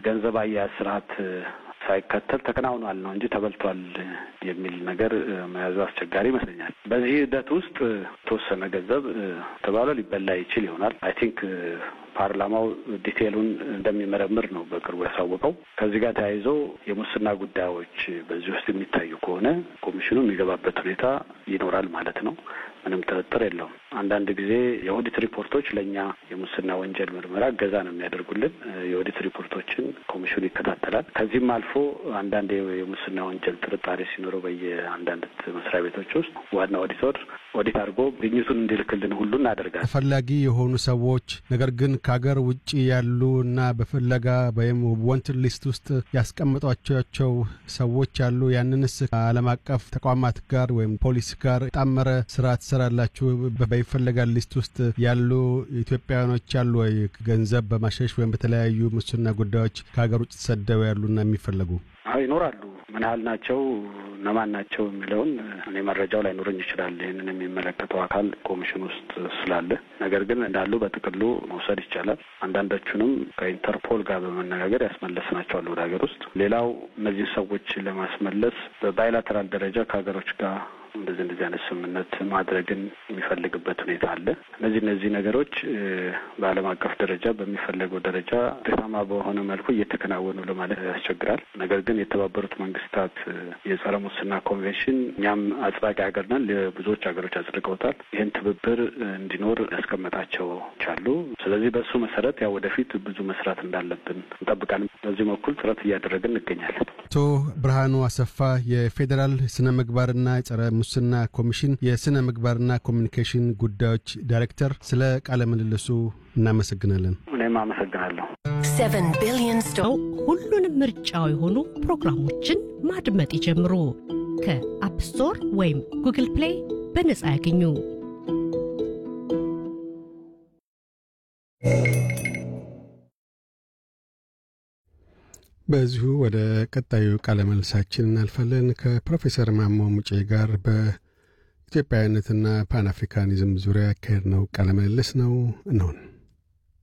ገንዘብ አያያዝ ስርዓት ሳይከተል ተከናውኗል ነው እንጂ ተበልቷል የሚል ነገር መያዙ አስቸጋሪ ይመስለኛል። በዚህ ሂደት ውስጥ የተወሰነ ገንዘብ ተባለ ሊበላ ይችል ይሆናል። አይ ቲንክ ፓርላማው ዲቴሉን እንደሚመረምር ነው በቅርቡ ያሳወቀው። ከዚህ ጋር ተያይዞ የሙስና ጉዳዮች በዚህ ውስጥ የሚታዩ ከሆነ ኮሚሽኑ የሚገባበት ሁኔታ ይኖራል ማለት ነው። ምንም ጥርጥር የለውም። አንዳንድ ጊዜ የኦዲት ሪፖርቶች ለእኛ የሙስና ወንጀል ምርመራ እገዛ ነው የሚያደርጉልን። የኦዲት ሪፖርቶችን ኮሚሽኑ ይከታተላል። ከዚህም አልፎ አንዳንድ የሙስና ወንጀል ጥርጣሬ ሲኖረው በየአንዳንድ መስሪያ ቤቶች ውስጥ ዋና ኦዲተር ኦዲት አድርጎ ግኝቱን እንዲልክልን ሁሉ እናደርጋለን። ተፈላጊ የሆኑ ሰዎች ነገር ግን ከሀገር ውጭ ያሉ እና በፍለጋ ወይም ወንትድ ሊስት ውስጥ ያስቀምጧቸው ሰዎች አሉ። ያንንስ ከዓለም አቀፍ ተቋማት ጋር ወይም ፖሊስ ጋር ጣመረ ስራ ትሰራላችሁ? በይፈለጋል ሊስት ውስጥ ያሉ ኢትዮጵያውያኖች አሉ ወይ? ገንዘብ በማሸሽ ወይም በተለያዩ ሙስና ጉዳዮች ከሀገር ውጭ ተሰደው ያሉና የሚፈለጉ ይኖራሉ። ምን ያህል ናቸው እነማን ናቸው የሚለውን እኔ መረጃው ላይኖረኝ ይችላል። ይህንን የሚመለከተው አካል ኮሚሽን ውስጥ ስላለ፣ ነገር ግን እንዳሉ በጥቅሉ መውሰድ ይቻላል። አንዳንዶቹንም ከኢንተርፖል ጋር በመነጋገር ያስመለስናቸዋል ወደ ሀገር ውስጥ። ሌላው እነዚህን ሰዎች ለማስመለስ በባይላተራል ደረጃ ከሀገሮች ጋር እንደዚህ እንደዚህ አይነት ስምምነት ማድረግን የሚፈልግበት ሁኔታ አለ። እነዚህ እነዚህ ነገሮች በዓለም አቀፍ ደረጃ በሚፈለገው ደረጃ ውጤታማ በሆነ መልኩ እየተከናወኑ ለማለት ያስቸግራል። ነገር ግን የተባበሩት መንግስታት የጸረ ሙስና ኮንቬንሽን እኛም አጽዳቂ ሀገር ነን፣ ብዙዎች ሀገሮች አጽድቀውታል። ይህን ትብብር እንዲኖር ያስቀመጣቸው አሉ። ስለዚህ በእሱ መሰረት ያው ወደፊት ብዙ መስራት እንዳለብን እንጠብቃለን። በዚህ በኩል ጥረት እያደረግን እንገኛለን። አቶ ብርሃኑ አሰፋ የፌዴራል ስነ ምግባርና ጸረ ሙስና ኮሚሽን የስነ ምግባርና ኮሚኒኬሽን ጉዳዮች ዳይሬክተር፣ ስለ ቃለ ምልልሱ እናመሰግናለን። እኔም አመሰግናለሁ። Seven billion sto- ሁሉንም ምርጫው የሆኑ ፕሮግራሞችን ማድመጥ ይጀምሩ። ከአፕ ስቶር ወይም ጉግል ፕሌይ በነጻ ያገኙ። በዚሁ ወደ ቀጣዩ ቃለ መልሳችን እናልፋለን። ከፕሮፌሰር ማሞ ሙጬ ጋር በኢትዮጵያዊነትና ፓን አፍሪካኒዝም ዙሪያ ያካሄድ ነው ቃለ ምልልስ ነው እንሆን